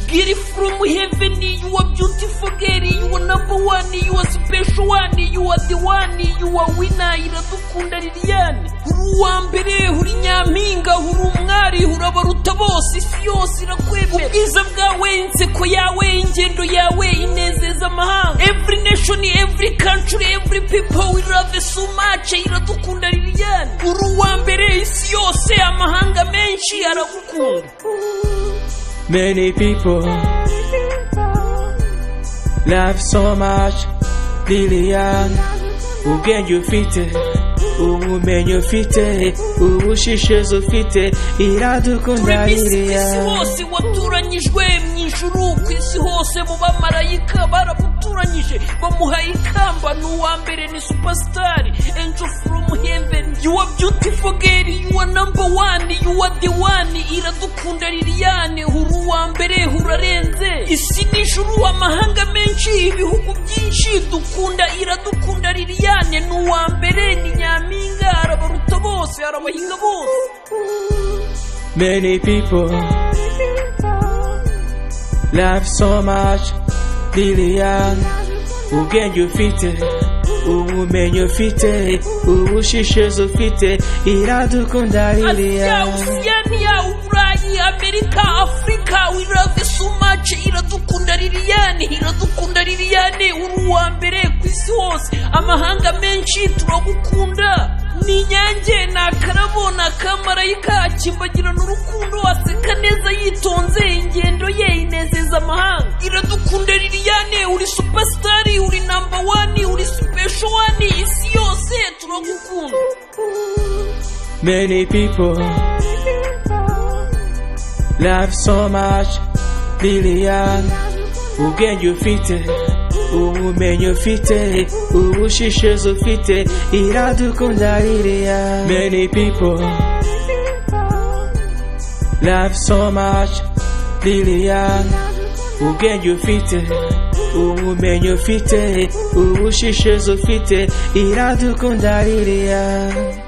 beauty from heaven, you are beautiful girl, you are number one, you are special one, you are the one, you are winner, iradukunda Liliane. Uri uwa mbere, uri nyampinga, uri umwari, urabaruta bose, isi yose irakwemera. Ubwiza bwawe, inseko yawe, ingendo yawe, inezeza amahanga. Every nation, every country, every people, we love you so much, iradukunda Liliane. Uri uwa mbere, isi yose, amahanga menshi aragukunda. Many people love so much Lilian ubwenge ufite ubumenyi ufite ubushishozi ufite iradukunda twebisi ku isi Lilian hose waturanyijwe mu ijuru ku isi hose mu bamarayika baramuturanyije bamuhaye ikamba ni uwa mbere ni supasitari enjo foromu heveni yuwa byutifo geri yuwa namba wani yuwa de wani iradukunda liliyane uri uwa mbere urarenze isi n'ijuru amahanga menshi ibihugu byinshi dukunda iradukunda liliyane ni uwa mbere ni nyampinga arabaruta bose arabahinga bose Many people love so much Lilian ubwenge ufite ubumenyi ufite ubushishozi ufite iradukunda Asia, Lilian Oceania, Urayi, Amerika, Afrika, we love you so much. Iradukunda Liliane, iradukunda Liliane, uri uwa mbere ku isi hose. Amahanga menshi turagukunda. Ni inyange ni akarabo ni akamarayika akimbagirana urukundo aseka neza yitonze ingendo ye inezeza amahanga iradukunda liliane uri supasitari uri namba wani uri sipesho wani isi yose turagukunda Many people love so much Lilian ubwenge ufite ubumenyi ufite ubushishozi ufite iradukunda Lilian Many people love so much Lilian ubwenge ufite ubumenyi ufite ubushishozi ufite iradukunda Lilian